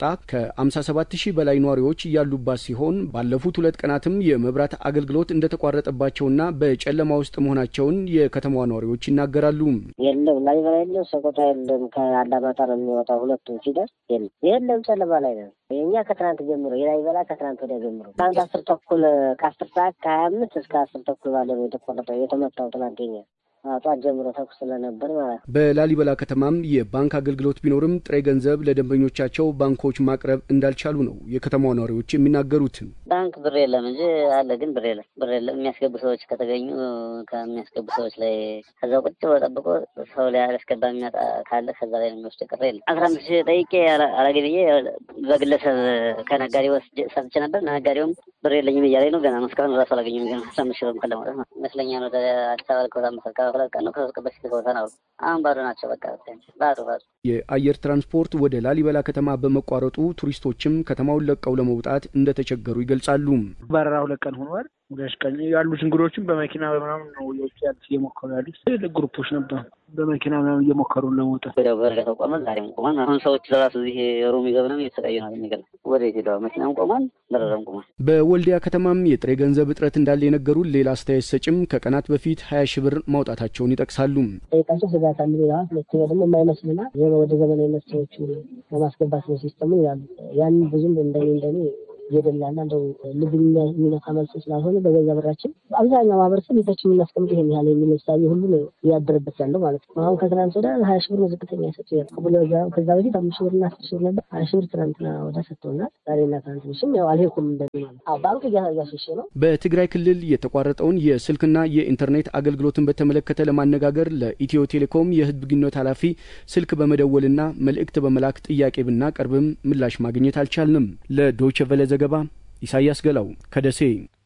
ከ57 ሺህ በላይ ነዋሪዎች ያሉባት ሲሆን ባለፉት ሁለት ቀናትም የመብራት አገልግሎት እንደተቋረጠባቸውና በጨለማ ውስጥ መሆናቸውን የከተማዋ ነዋሪዎች ይናገራሉ። የለም ላሊበላ የለም፣ ሰቆጣ የለም። ከአላማጣ ነው የሚወጣው። ሁለቱም ሲደርስ የለም የለም፣ ጨለማ ላይ ነው። የእኛ ከትናንት ጀምሮ የላሊበላ ከትናንት ወዲያ ጀምሮ ትናንት አስር ተኩል ከአስር ሰዓት ከሀያ አምስት እስከ አስር ተኩል ባለ ነው የተቆረጠው የተመታው ትናንት የኛ ጠዋት ጀምሮ ተኩስ ስለነበር ማለት ነው። በላሊበላ ከተማም የባንክ አገልግሎት ቢኖርም ጥሬ ገንዘብ ለደንበኞቻቸው ባንኮች ማቅረብ እንዳልቻሉ ነው የከተማዋ ነዋሪዎች የሚናገሩት። ባንክ ብር የለም እንጂ አለ፣ ግን ብር የለም። ብር የለም። የሚያስገቡ ሰዎች ከተገኙ ከሚያስገቡ ሰዎች ላይ ከዛው ቁጭ ብሎ ጠብቆ ሰው ላይ አላስገባ የሚመጣ ካለ ከዛ ላይ ነው የሚወስድ። ቅር የለም። አስራ አምስት ሺህ ጠይቄ አላገኝ ብዬ በግለሰብ ከነጋዴ ወስጄ ሰጥቼ ነበር። ነጋዴውም ብር የለኝም እያለኝ ነው። ገና እስካሁን ራሱ አላገኘም። ግን አስራ አምስት ሺህ ብር ለማውጣት ነው ይመስለኛል። ወደ አዲስ አበባ ልከውታ መሰልካ ሁለት ቀን ነው ከሶስት ቀን በፊት ልከውታ ነው። አሁን ባዶ ናቸው። በቃ ባዶ ባዶ። የአየር ትራንስፖርት ወደ ላሊበላ ከተማ በመቋረጡ ቱሪስቶችም ከተማውን ለቀው ለመውጣት እንደተቸገሩ ይገልጻሉ። በረራ ሁለት ቀን ሆኗል። ሁለት ቀን ያሉት እንግዶችም በመኪና በምናምን ነው የውጭ ያሉት እየሞከሩ ያሉት ትልቅ ግሩፖች ነበሩ። በመኪና ምናምን እየሞከሩ ለመውጣት ወዲያው በርቀት ቆሟል። ዛሬም ቆሟል። አሁን ሰዎች ለራሱ እዚህ ሮሚ ገብነው እየተሰቃዩ ነው። የሚገርም ወደ ሄደዋል። መኪናም ቆሟል፣ በረራም ቆሟል። በወልዲያ ከተማም የጥሬ ገንዘብ እጥረት እንዳለ የነገሩን ሌላ አስተያየት ሰጭም ከቀናት በፊት ሀያ ሺህ ብር ማውጣታቸውን ይጠቅሳሉ። ጠይቃቸው ስጋት አለ ይለዋል። ሁለተኛ ደግሞ የማይመስልና ወደ ዘመናዊ መፍትሄዎቹ ለማስገባት ነው ሲስተሙ ይላሉ። ያን ብዙም እንደኔ እንደኔ እየደላና እንደው ልብ የሚነካ መልስ ስላልሆነ በገዛ ብራችን አብዛኛው ማህበረሰብ ቤታችን የምናስቀምጥ ይሄን ያህል የሚል ምሳሌ ሁሉ ነው እያደረበት ያለው ማለት ነው። አሁን ከትናንት ወደ ሀያ ሺህ ብር ነው ዝቅተኛ ሰጡ ብሎ ከዛ በፊት አምስት ሺህ ብርና አስር ሺህ ብር ነበር። ሀያ ሺህ ብር ትናንትና ወደ ሰጥተውናል። ዛሬና ትናንት ምሽም ያው አልሄድኩም እንደ ማለት ባንክ እያሸሸ ነው። በትግራይ ክልል የተቋረጠውን የስልክና የኢንተርኔት አገልግሎትን በተመለከተ ለማነጋገር ለኢትዮ ቴሌኮም የህዝብ ግንኙነት ኃላፊ ስልክ በመደወልና መልእክት በመላክ ጥያቄ ብናቀርብም ምላሽ ማግኘት አልቻልንም። ለዶይቸ ቨለ ዘገባ ኢሳያስ ገላው ከደሴ።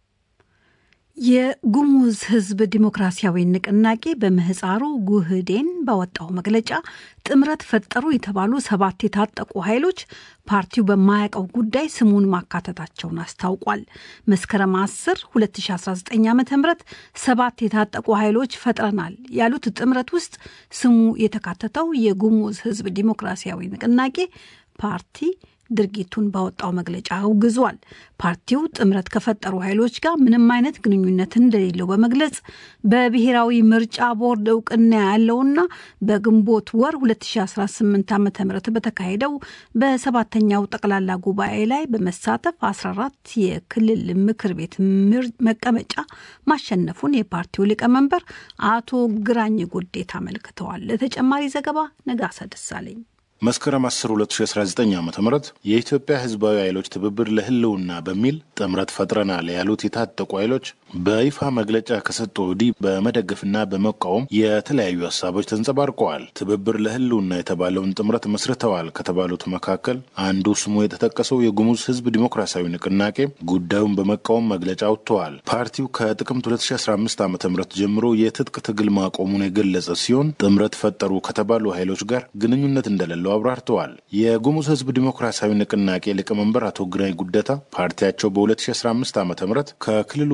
የጉሙዝ ህዝብ ዲሞክራሲያዊ ንቅናቄ በምህፃሩ ጉህዴን ባወጣው መግለጫ ጥምረት ፈጠሩ የተባሉ ሰባት የታጠቁ ኃይሎች ፓርቲው በማያውቀው ጉዳይ ስሙን ማካተታቸውን አስታውቋል። መስከረም 10 2019 ዓ ም ሰባት የታጠቁ ኃይሎች ፈጥረናል ያሉት ጥምረት ውስጥ ስሙ የተካተተው የጉሙዝ ህዝብ ዲሞክራሲያዊ ንቅናቄ ፓርቲ ድርጊቱን ባወጣው መግለጫ አውግዟል። ፓርቲው ጥምረት ከፈጠሩ ኃይሎች ጋር ምንም አይነት ግንኙነት እንደሌለው በመግለጽ በብሔራዊ ምርጫ ቦርድ እውቅና ያለውና በግንቦት ወር 2018 ዓ ም በተካሄደው በሰባተኛው ጠቅላላ ጉባኤ ላይ በመሳተፍ 14 የክልል ምክር ቤት መቀመጫ ማሸነፉን የፓርቲው ሊቀመንበር አቶ ግራኝ ጉዴታ አመልክተዋል። ለተጨማሪ ዘገባ ነጋሳ ደሳለኝ መስከረም 10 2019 ዓ ም የኢትዮጵያ ህዝባዊ ኃይሎች ትብብር ለህልውና በሚል ጥምረት ፈጥረናል ያሉት የታጠቁ ኃይሎች በይፋ መግለጫ ከሰጡ ወዲህ በመደገፍና በመቃወም የተለያዩ ሀሳቦች ተንጸባርቀዋል። ትብብር ለህልውና የተባለውን ጥምረት መስርተዋል ከተባሉት መካከል አንዱ ስሙ የተጠቀሰው የጉሙዝ ህዝብ ዲሞክራሲያዊ ንቅናቄ ጉዳዩን በመቃወም መግለጫ አውጥተዋል። ፓርቲው ከጥቅምት 2015 ዓ ም ጀምሮ የትጥቅ ትግል ማቆሙን የገለጸ ሲሆን ጥምረት ፈጠሩ ከተባሉ ኃይሎች ጋር ግንኙነት እንደሌለው አብራርተዋል። የጉሙዝ ህዝብ ዲሞክራሲያዊ ንቅናቄ ሊቀመንበር አቶ ግራኝ ጉደታ ፓርቲያቸው በ2015 ዓ ም ከክልሉ መንግስት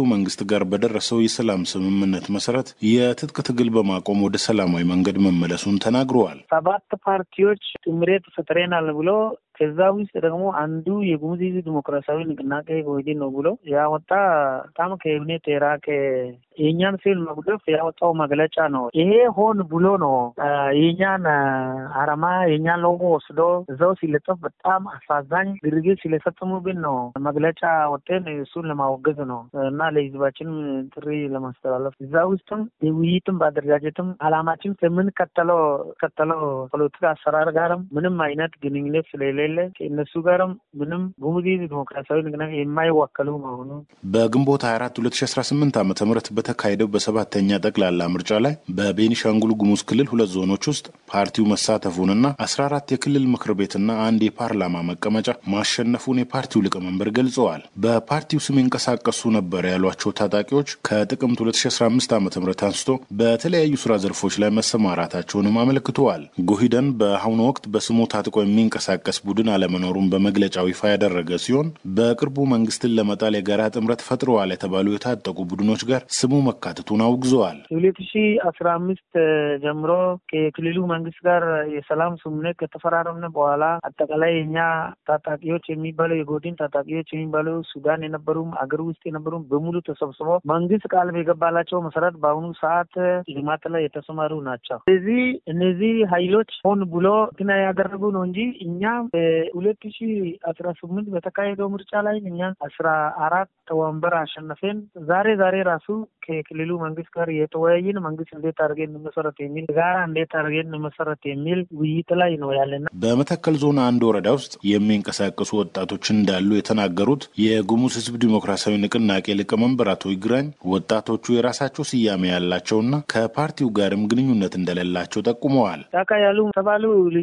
ጋር በደረሰው የሰላም ስምምነት መሰረት የትጥቅ ትግል በማቆም ወደ ሰላማዊ መንገድ መመለሱን ተናግረዋል። ሰባት ፓርቲዎች ጥምረት ፈጥረናል ብሎ ከዛ ውስጥ ደግሞ አንዱ የጉሙዝ ሕዝብ ዲሞክራሲያዊ ንቅናቄ ወይድን ነው ብሎ ያወጣ በጣም ከእምነት የራቀ የእኛን ፊልም መጉደፍ ያወጣው መግለጫ ነው። ይሄ ሆን ብሎ ነው የእኛን አረማ የእኛን ሎጎ ወስዶ እዛው ሲለጠፍ በጣም አሳዛኝ ድርጊት ስለፈጸሙብን ነው መግለጫ ወጤን እሱን ለማወገዝ ነው እና ለህዝባችንም ጥሪ ለማስተላለፍ እዛ ውስጥም ውይይትም በአደረጃጀትም አላማችን ከምንከተለው ከተለው ፖለቲካ አሰራር ጋርም ምንም አይነት ግንኙነት ስለሌለ ከእነሱ ጋርም ምንም ጉሙዝ ዲሞክራሲያዊ ንቅናቄ የማይወከሉ መሆኑ በግንቦት 24 2018 ዓ ም በተካሄደው በሰባተኛ ጠቅላላ ምርጫ ላይ በቤኒሻንጉል ጉሙዝ ክልል ሁለት ዞኖች ውስጥ ፓርቲው መሳተፉንና 14 የክልል ምክር ቤትና አንድ የፓርላማ መቀመጫ ማሸነፉን የፓርቲው ሊቀመንበር ገልጸዋል። በፓርቲው ስም ይንቀሳቀሱ ነበር ያሏቸው ታጣቂዎች ከጥቅምት 2015 ዓ ም አንስቶ በተለያዩ ስራ ዘርፎች ላይ መሰማራታቸውንም አመልክተዋል። ጉሂደን በአሁኑ ወቅት በስሙ ታጥቆ የሚንቀሳቀስ ቡድን አለመኖሩን በመግለጫው ይፋ ያደረገ ሲሆን በቅርቡ መንግስትን ለመጣል የጋራ ጥምረት ፈጥረዋል የተባሉ የታጠቁ ቡድኖች ጋር ስሙ መካተቱን አውግዘዋል። ሁለት ሺ አስራ አምስት ጀምሮ ከክልሉ መንግስት ጋር የሰላም ስምምነት ከተፈራረምን በኋላ አጠቃላይ የኛ ታጣቂዎች የሚባለው የጎድን ታጣቂዎች የሚባለው ሱዳን የነበሩም አገር ውስጥ የነበሩም በሙሉ ተሰብስበው መንግስት ቃል የገባላቸው መሰረት በአሁኑ ሰዓት ልማት ላይ የተሰማሩ ናቸው። ስለዚህ እነዚህ ኃይሎች ሆን ብሎ ግና ያደረጉ ነው እንጂ እኛ በሁለት ሺ አስራ ስምንት በተካሄደው ምርጫ ላይ እኛ አስራ አራት ወንበር አሸነፈን። ዛሬ ዛሬ ራሱ ከክልሉ መንግስት ጋር የተወያየን መንግስት እንዴት አድርገን እንመሰረት የሚል ጋራ እንዴት አድርገን እንመሰረት የሚል ውይይት ላይ ነው ያለና በመተከል ዞን አንድ ወረዳ ውስጥ የሚንቀሳቀሱ ወጣቶች እንዳሉ የተናገሩት የጉሙዝ ህዝብ ዲሞክራሲያዊ ንቅናቄ ሊቀመንበር አቶ ይግራኝ ወጣቶቹ የራሳቸው ስያሜ ያላቸውና ከፓርቲው ጋርም ግንኙነት እንደሌላቸው ጠቁመዋል። ጫካ ያሉ ተባሉ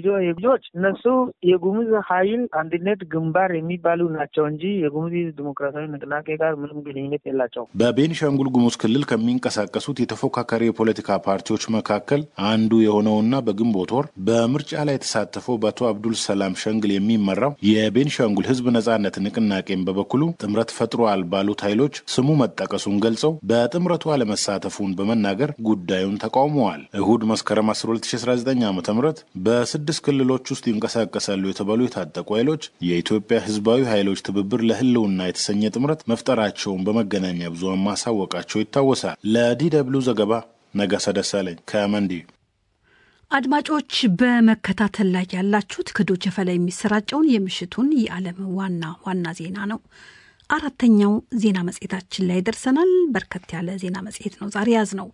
ልጆች እነሱ የጉሙዝ ኃይል አንድነት ግንባር የሚባሉ ናቸው እንጂ የጉሙዝ ዲሞክራሲያዊ ንቅናቄ ጋር ምንም ግንኙነት የላቸው። በቤኒሻንጉል ጉሙዝ ክልል ከሚንቀሳቀሱት የተፎካካሪ የፖለቲካ ፓርቲዎች መካከል አንዱ የሆነውና በግንቦት ወር በምርጫ ላይ የተሳተፈው በአቶ አብዱል ሰላም ሸንግል የሚመራው የቤኒሻንጉል ህዝብ ነጻነት ንቅናቄን በበኩሉ ጥምረት ፈጥሯል ባሉት ኃይሎች ስሙ መጠቀሱን ገልጸው በጥምረቱ አለመሳተፉን በመናገር ጉዳዩን ተቃውመዋል። እሁድ መስከረም 1219 ዓ ም በስድስት ክልሎች ውስጥ ይንቀሳቀሳሉ የተባሉ የታጠቁ ኃይሎች የኢትዮጵያ ህዝባዊ ኃይሎች ትብብር ለህልውና የተሰኘ ጥምረት መፍጠራቸውን በመገናኛ ብዙሃን ማሳወቃቸው ይታወሳል። ለዲ ደብልዩ ዘገባ ነጋሳ ደሳለኝ ከመንዲ። አድማጮች በመከታተል ላይ ያላችሁት ከዶቼ ቬለ የሚሰራጨውን የምሽቱን የዓለም ዋና ዋና ዜና ነው። አራተኛው ዜና መጽሔታችን ላይ ደርሰናል። በርከት ያለ ዜና መጽሔት ነው ዛሬ ያዝ ነው።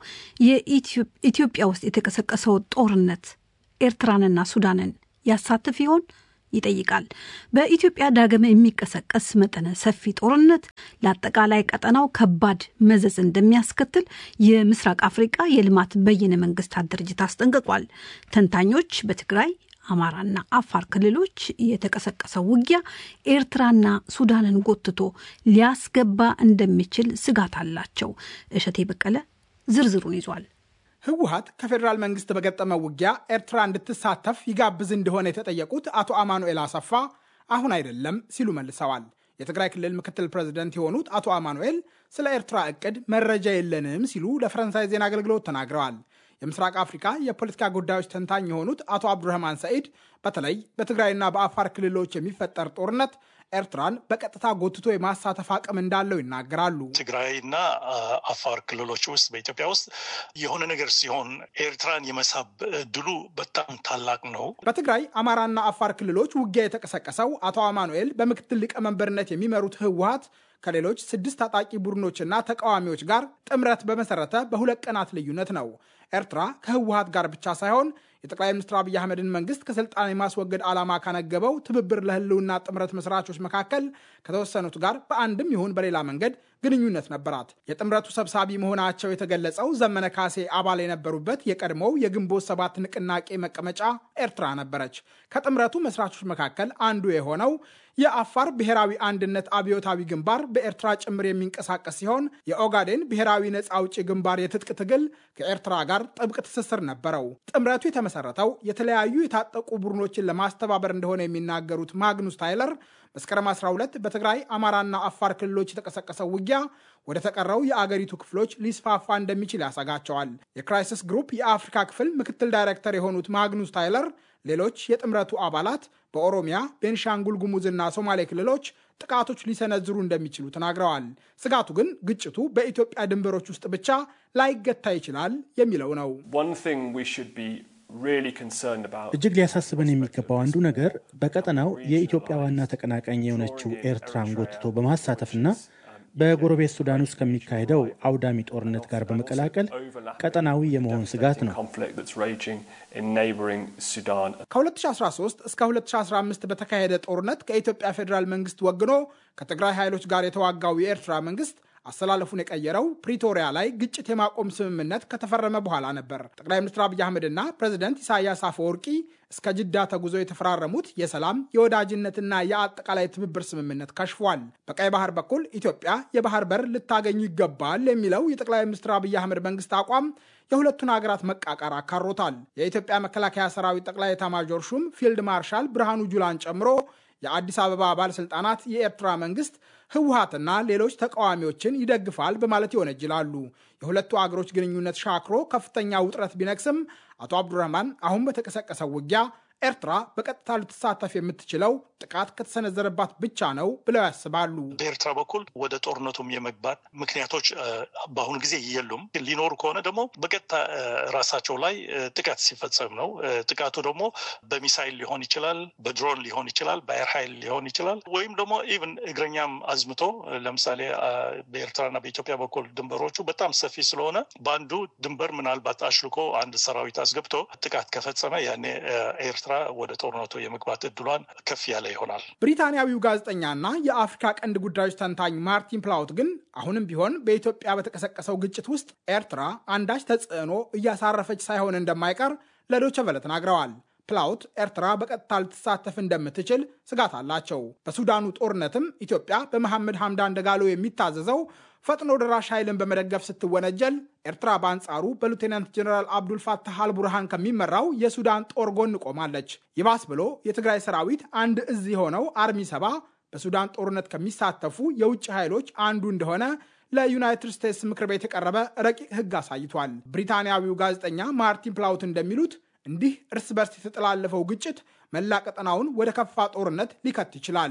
የኢትዮጵያ ውስጥ የተቀሰቀሰው ጦርነት ኤርትራንና ሱዳንን ያሳትፍ ይሆን ይጠይቃል። በኢትዮጵያ ዳግም የሚቀሰቀስ መጠነ ሰፊ ጦርነት ለአጠቃላይ ቀጠናው ከባድ መዘዝ እንደሚያስከትል የምስራቅ አፍሪቃ የልማት በይነ መንግስታት ድርጅት አስጠንቅቋል። ተንታኞች በትግራይ አማራና አፋር ክልሎች የተቀሰቀሰው ውጊያ ኤርትራና ሱዳንን ጎትቶ ሊያስገባ እንደሚችል ስጋት አላቸው። እሸቴ በቀለ ዝርዝሩን ይዟል። ህወሀት ከፌዴራል መንግስት በገጠመው ውጊያ ኤርትራ እንድትሳተፍ ይጋብዝ እንደሆነ የተጠየቁት አቶ አማኑኤል አሰፋ አሁን አይደለም ሲሉ መልሰዋል። የትግራይ ክልል ምክትል ፕሬዝደንት የሆኑት አቶ አማኑኤል ስለ ኤርትራ እቅድ መረጃ የለንም ሲሉ ለፈረንሳይ ዜና አገልግሎት ተናግረዋል። የምስራቅ አፍሪካ የፖለቲካ ጉዳዮች ተንታኝ የሆኑት አቶ አብዱረህማን ሰኢድ በተለይ በትግራይና በአፋር ክልሎች የሚፈጠር ጦርነት ኤርትራን በቀጥታ ጎትቶ የማሳተፍ አቅም እንዳለው ይናገራሉ። ትግራይና አፋር ክልሎች ውስጥ በኢትዮጵያ ውስጥ የሆነ ነገር ሲሆን ኤርትራን የመሳብ እድሉ በጣም ታላቅ ነው። በትግራይ አማራና አፋር ክልሎች ውጊያ የተቀሰቀሰው አቶ አማኑኤል በምክትል ሊቀመንበርነት የሚመሩት ህወሀት ከሌሎች ስድስት ታጣቂ ቡድኖችና ተቃዋሚዎች ጋር ጥምረት በመሰረተ በሁለት ቀናት ልዩነት ነው። ኤርትራ ከህወሀት ጋር ብቻ ሳይሆን የጠቅላይ ሚኒስትር አብይ አህመድን መንግስት ከስልጣን የማስወገድ ዓላማ ካነገበው ትብብር ለህልውና ጥምረት መስራቾች መካከል ከተወሰኑት ጋር በአንድም ይሁን በሌላ መንገድ ግንኙነት ነበራት። የጥምረቱ ሰብሳቢ መሆናቸው የተገለጸው ዘመነ ካሴ አባል የነበሩበት የቀድሞው የግንቦት ሰባት ንቅናቄ መቀመጫ ኤርትራ ነበረች። ከጥምረቱ መስራቾች መካከል አንዱ የሆነው የአፋር ብሔራዊ አንድነት አብዮታዊ ግንባር በኤርትራ ጭምር የሚንቀሳቀስ ሲሆን የኦጋዴን ብሔራዊ ነፃ አውጪ ግንባር የትጥቅ ትግል ከኤርትራ ጋር ጥብቅ ትስስር ነበረው። ጥምረቱ የተመሰረተው የተለያዩ የታጠቁ ቡድኖችን ለማስተባበር እንደሆነ የሚናገሩት ማግኑስ ታይለር መስከረም 12 በትግራይ አማራና አፋር ክልሎች የተቀሰቀሰው ውጊያ ወደ ተቀረው የአገሪቱ ክፍሎች ሊስፋፋ እንደሚችል ያሰጋቸዋል። የክራይሲስ ግሩፕ የአፍሪካ ክፍል ምክትል ዳይሬክተር የሆኑት ማግኑስ ታይለር ሌሎች የጥምረቱ አባላት በኦሮሚያ፣ ቤንሻንጉል ጉሙዝና ሶማሌ ክልሎች ጥቃቶች ሊሰነዝሩ እንደሚችሉ ተናግረዋል። ስጋቱ ግን ግጭቱ በኢትዮጵያ ድንበሮች ውስጥ ብቻ ላይገታ ይችላል የሚለው ነው። እጅግ ሊያሳስበን የሚገባው አንዱ ነገር በቀጠናው የኢትዮጵያ ዋና ተቀናቃኝ የሆነችው ኤርትራን ጎትቶ በማሳተፍና በጎረቤት ሱዳን ውስጥ ከሚካሄደው አውዳሚ ጦርነት ጋር በመቀላቀል ቀጠናዊ የመሆን ስጋት ነው። ከ2013 እስከ 2015 በተካሄደ ጦርነት ከኢትዮጵያ ፌዴራል መንግስት ወግኖ ከትግራይ ኃይሎች ጋር የተዋጋው የኤርትራ መንግስት አሰላለፉን የቀየረው ፕሪቶሪያ ላይ ግጭት የማቆም ስምምነት ከተፈረመ በኋላ ነበር። ጠቅላይ ሚኒስትር አብይ አህመድና ፕሬዚደንት ኢሳያስ አፈወርቂ እስከ ጅዳ ተጉዞ የተፈራረሙት የሰላም የወዳጅነትና የአጠቃላይ ትብብር ስምምነት ከሽፏል። በቀይ ባህር በኩል ኢትዮጵያ የባህር በር ልታገኙ ይገባል የሚለው የጠቅላይ ሚኒስትር አብይ አህመድ መንግስት አቋም የሁለቱን ሀገራት መቃቃር አካሮታል። የኢትዮጵያ መከላከያ ሰራዊት ጠቅላይ ኤታማዦር ሹም ፊልድ ማርሻል ብርሃኑ ጁላን ጨምሮ የአዲስ አበባ ባለስልጣናት የኤርትራ መንግስት ህወሀትና ሌሎች ተቃዋሚዎችን ይደግፋል በማለት ይወነጅላሉ። የሁለቱ አገሮች ግንኙነት ሻክሮ ከፍተኛ ውጥረት ቢነግስም አቶ አብዱረህማን አሁን በተቀሰቀሰው ውጊያ ኤርትራ በቀጥታ ልትሳተፍ የምትችለው ጥቃት ከተሰነዘረባት ብቻ ነው ብለው ያስባሉ። በኤርትራ በኩል ወደ ጦርነቱም የመግባት ምክንያቶች በአሁኑ ጊዜ የሉም። ሊኖሩ ከሆነ ደግሞ በቀጥታ ራሳቸው ላይ ጥቃት ሲፈጸም ነው። ጥቃቱ ደግሞ በሚሳይል ሊሆን ይችላል፣ በድሮን ሊሆን ይችላል፣ በአየር ኃይል ሊሆን ይችላል፣ ወይም ደግሞ ኢቭን እግረኛም አዝምቶ ለምሳሌ በኤርትራና በኢትዮጵያ በኩል ድንበሮቹ በጣም ሰፊ ስለሆነ በአንዱ ድንበር ምናልባት አሽልኮ አንድ ሰራዊት አስገብቶ ጥቃት ከፈጸመ ያኔ ኤርትራ ወደ ጦርነቱ የመግባት እድሏን ከፍ ያለ ይሆናል። ብሪታንያዊው ጋዜጠኛና የአፍሪካ ቀንድ ጉዳዮች ተንታኝ ማርቲን ፕላውት ግን አሁንም ቢሆን በኢትዮጵያ በተቀሰቀሰው ግጭት ውስጥ ኤርትራ አንዳች ተጽዕኖ እያሳረፈች ሳይሆን እንደማይቀር ለዶይቼ ቬለ ተናግረዋል። ፕላውት ኤርትራ በቀጥታ ልትሳተፍ እንደምትችል ስጋት አላቸው። በሱዳኑ ጦርነትም ኢትዮጵያ በመሐመድ ሐምዳን ደጋሎ የሚታዘዘው ፈጥኖ ደራሽ ኃይልን በመደገፍ ስትወነጀል ኤርትራ በአንጻሩ በሉቴናንት ጀኔራል አብዱልፋታህ አልቡርሃን ከሚመራው የሱዳን ጦር ጎን ቆማለች። ይባስ ብሎ የትግራይ ሰራዊት አንድ እዝ የሆነው አርሚ ሰባ በሱዳን ጦርነት ከሚሳተፉ የውጭ ኃይሎች አንዱ እንደሆነ ለዩናይትድ ስቴትስ ምክር ቤት የቀረበ ረቂቅ ሕግ አሳይቷል። ብሪታንያዊው ጋዜጠኛ ማርቲን ፕላውት እንደሚሉት እንዲህ እርስ በርስ የተጠላለፈው ግጭት መላ ቀጠናውን ወደ ከፋ ጦርነት ሊከት ይችላል።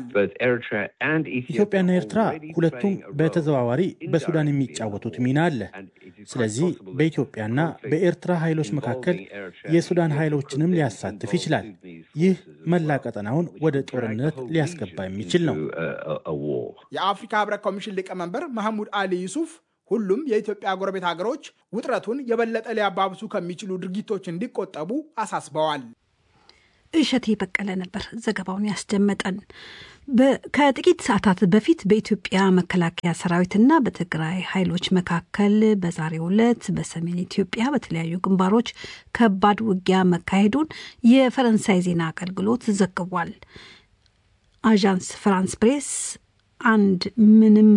ኢትዮጵያና ኤርትራ ሁለቱም በተዘዋዋሪ በሱዳን የሚጫወቱት ሚና አለ። ስለዚህ በኢትዮጵያና በኤርትራ ኃይሎች መካከል የሱዳን ኃይሎችንም ሊያሳትፍ ይችላል። ይህ መላ ቀጠናውን ወደ ጦርነት ሊያስገባ የሚችል ነው። የአፍሪካ ህብረት ኮሚሽን ሊቀመንበር መሐሙድ አሊ ዩሱፍ ሁሉም የኢትዮጵያ ጎረቤት ሀገሮች ውጥረቱን የበለጠ ሊያባብሱ ከሚችሉ ድርጊቶች እንዲቆጠቡ አሳስበዋል። እሸቴ በቀለ ነበር ዘገባውን ያስደመጠን። ከጥቂት ሰዓታት በፊት በኢትዮጵያ መከላከያ ሰራዊትና በትግራይ ኃይሎች መካከል በዛሬው ዕለት በሰሜን ኢትዮጵያ በተለያዩ ግንባሮች ከባድ ውጊያ መካሄዱን የፈረንሳይ ዜና አገልግሎት ዘግቧል። አዣንስ ፍራንስ ፕሬስ አንድ ምንም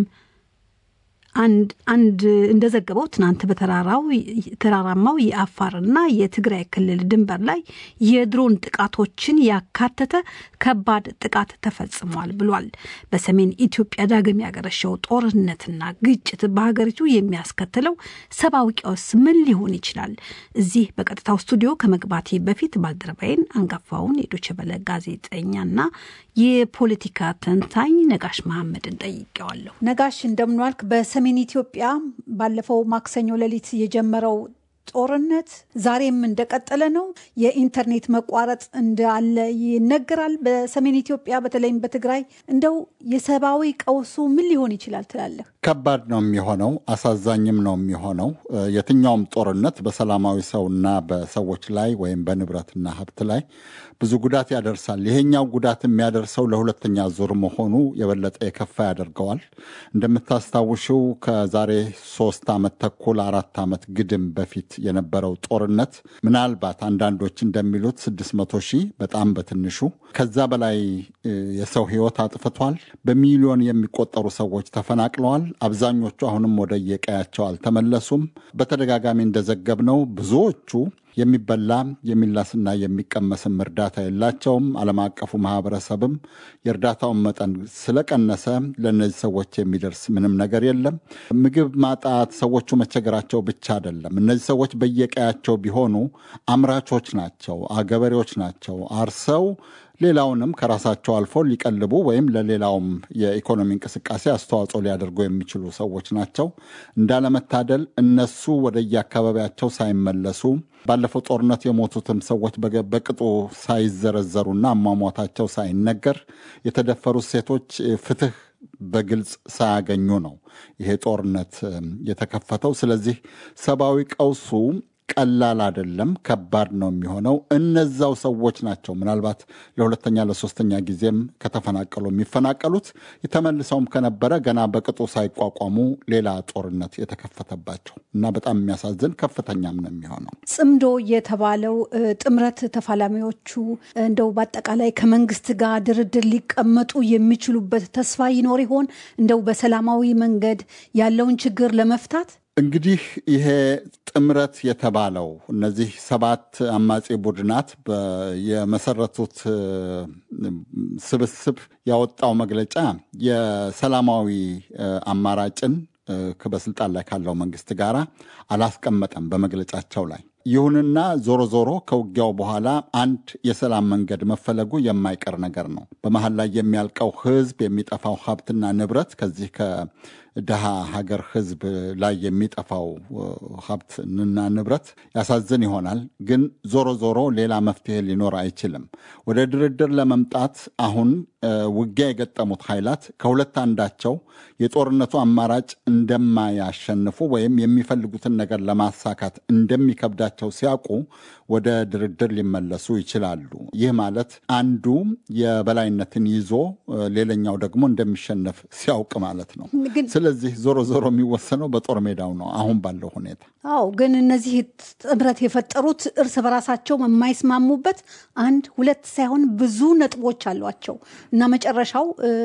አንድ አንድ እንደዘገበው ትናንት በተራራው ተራራማው የአፋርና የትግራይ ክልል ድንበር ላይ የድሮን ጥቃቶችን ያካተተ ከባድ ጥቃት ተፈጽሟል ብሏል። በሰሜን ኢትዮጵያ ዳግም ያገረሸው ጦርነትና ግጭት በሀገሪቱ የሚያስከትለው ሰብአዊ ቀውስ ምን ሊሆን ይችላል? እዚህ በቀጥታው ስቱዲዮ ከመግባቴ በፊት ባልደረባይን አንጋፋውን የዶቼ ቬለ ጋዜጠኛና የፖለቲካ ተንታኝ ነጋሽ መሐመድን ጠይቄዋለሁ። ነጋሽ እንደምንዋልክ። በሰሜን ኢትዮጵያ ባለፈው ማክሰኞ ሌሊት የጀመረው ጦርነት ዛሬም እንደቀጠለ ነው። የኢንተርኔት መቋረጥ እንዳለ ይነገራል። በሰሜን ኢትዮጵያ በተለይም በትግራይ እንደው የሰብአዊ ቀውሱ ምን ሊሆን ይችላል ትላለህ? ከባድ ነው የሚሆነው፣ አሳዛኝም ነው የሚሆነው። የትኛውም ጦርነት በሰላማዊ ሰውና በሰዎች ላይ ወይም በንብረትና ሀብት ላይ ብዙ ጉዳት ያደርሳል። ይሄኛው ጉዳት የሚያደርሰው ለሁለተኛ ዙር መሆኑ የበለጠ የከፋ ያደርገዋል። እንደምታስታውሽው ከዛሬ ሶስት ዓመት ተኩል አራት ዓመት ግድም በፊት የነበረው ጦርነት ምናልባት አንዳንዶች እንደሚሉት ስድስት መቶ ሺህ በጣም በትንሹ ከዛ በላይ የሰው ሕይወት አጥፍቷል። በሚሊዮን የሚቆጠሩ ሰዎች ተፈናቅለዋል። አብዛኞቹ አሁንም ወደ የቀያቸው አልተመለሱም። በተደጋጋሚ እንደዘገብነው ብዙዎቹ የሚበላ የሚላስና የሚቀመስም እርዳታ የላቸውም። ዓለም አቀፉ ማህበረሰብም የእርዳታውን መጠን ስለቀነሰ ለእነዚህ ሰዎች የሚደርስ ምንም ነገር የለም። ምግብ ማጣት ሰዎቹ መቸገራቸው ብቻ አይደለም። እነዚህ ሰዎች በየቀያቸው ቢሆኑ አምራቾች ናቸው፣ ገበሬዎች ናቸው። አርሰው ሌላውንም ከራሳቸው አልፎ ሊቀልቡ ወይም ለሌላውም የኢኮኖሚ እንቅስቃሴ አስተዋጽኦ ሊያደርጉ የሚችሉ ሰዎች ናቸው። እንዳለመታደል እነሱ ወደየአካባቢያቸው ሳይመለሱ ባለፈው ጦርነት የሞቱትም ሰዎች በቅጡ ሳይዘረዘሩና አሟሟታቸው ሳይነገር የተደፈሩት ሴቶች ፍትህ በግልጽ ሳያገኙ ነው ይሄ ጦርነት የተከፈተው። ስለዚህ ሰብአዊ ቀውሱ ቀላል አይደለም፣ ከባድ ነው የሚሆነው። እነዛው ሰዎች ናቸው ምናልባት ለሁለተኛ ለሶስተኛ ጊዜም ከተፈናቀሉ የሚፈናቀሉት ተመልሰውም ከነበረ ገና በቅጡ ሳይቋቋሙ ሌላ ጦርነት የተከፈተባቸው እና በጣም የሚያሳዝን ከፍተኛም ነው የሚሆነው። ጽምዶ የተባለው ጥምረት ተፋላሚዎቹ እንደው በአጠቃላይ ከመንግስት ጋር ድርድር ሊቀመጡ የሚችሉበት ተስፋ ይኖር ይሆን? እንደው በሰላማዊ መንገድ ያለውን ችግር ለመፍታት እንግዲህ ይሄ ጥምረት የተባለው እነዚህ ሰባት አማጺ ቡድናት የመሰረቱት ስብስብ ያወጣው መግለጫ የሰላማዊ አማራጭን በስልጣን ላይ ካለው መንግስት ጋር አላስቀመጠም በመግለጫቸው ላይ። ይሁንና ዞሮ ዞሮ ከውጊያው በኋላ አንድ የሰላም መንገድ መፈለጉ የማይቀር ነገር ነው። በመሀል ላይ የሚያልቀው ህዝብ፣ የሚጠፋው ሀብትና ንብረት ከዚህ ከድሃ ሀገር ህዝብ ላይ የሚጠፋው ሀብትና ንብረት ያሳዝን ይሆናል። ግን ዞሮ ዞሮ ሌላ መፍትሄ ሊኖር አይችልም። ወደ ድርድር ለመምጣት አሁን ውጊያ የገጠሙት ኃይላት ከሁለት አንዳቸው የጦርነቱ አማራጭ እንደማያሸንፉ ወይም የሚፈልጉትን ነገር ለማሳካት እንደሚከብዳቸው ሲያውቁ ወደ ድርድር ሊመለሱ ይችላሉ። ይህ ማለት አንዱ የበላይነትን ይዞ ሌላኛው ደግሞ እንደሚሸነፍ ሲያውቅ ማለት ነው። ስለዚህ ዞሮ ዞሮ የሚወሰነው በጦር ሜዳው ነው አሁን ባለው ሁኔታ። አዎ፣ ግን እነዚህ ጥምረት የፈጠሩት እርስ በራሳቸው የማይስማሙበት አንድ ሁለት ሳይሆን ብዙ ነጥቦች አሏቸው እና መጨረሻው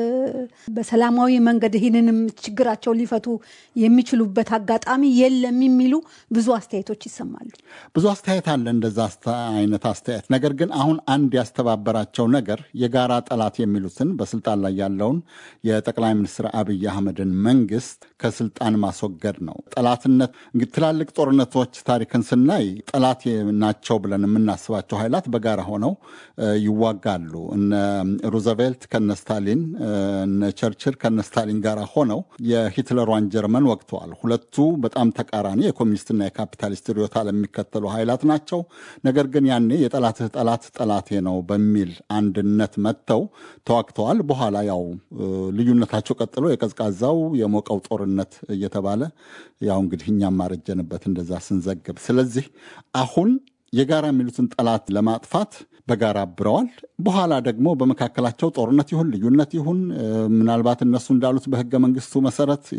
በሰላማዊ መንገድ ይህንንም ችግራቸው ሊፈቱ የሚችሉበት አጋጣሚ የለም የሚሉ ብዙ አስተያየቶች ይሰማሉ። ብዙ አስተያየት አለ እንደዛ አይነት አስተያየት። ነገር ግን አሁን አንድ ያስተባበራቸው ነገር የጋራ ጠላት የሚሉትን በስልጣን ላይ ያለውን የጠቅላይ ሚኒስትር አብይ አህመድን መንግስት ከስልጣን ማስወገድ ነው። ጠላትነት እንግዲህ ትላልቅ ጦርነቶች ታሪክን ስናይ ጠላት ናቸው ብለን የምናስባቸው ኃይላት በጋራ ሆነው ይዋጋሉ። እነ ሩዘቬልት ከነ ስታሊን፣ እነ ቸርችል ከነ ስታሊን ጋር ሆነው የሂትለሯን ጀርመን ወግተዋል። ሁለቱ በጣም ተቃራኒ የኮሚኒስትና የካፒታሊስት ርዕዮተ ዓለም የሚከተሉ ኃይላት ናቸው። ነገር ግን ያኔ የጠላትህ ጠላት ጠላቴ ነው በሚል አንድነት መጥተው ተዋግተዋል። በኋላ ያው ልዩነታቸው ቀጥሎ የቀዝቃዛው የሞቀው ጦርነት እየተባለ ያው እንግዲህ እኛም ማረጀንበት እንደዛ ስንዘግብ። ስለዚህ አሁን የጋራ የሚሉትን ጠላት ለማጥፋት በጋራ አብረዋል። በኋላ ደግሞ በመካከላቸው ጦርነት ይሁን ልዩነት ይሁን ምናልባት እነሱ እንዳሉት በህገ መንግስቱ መሰረት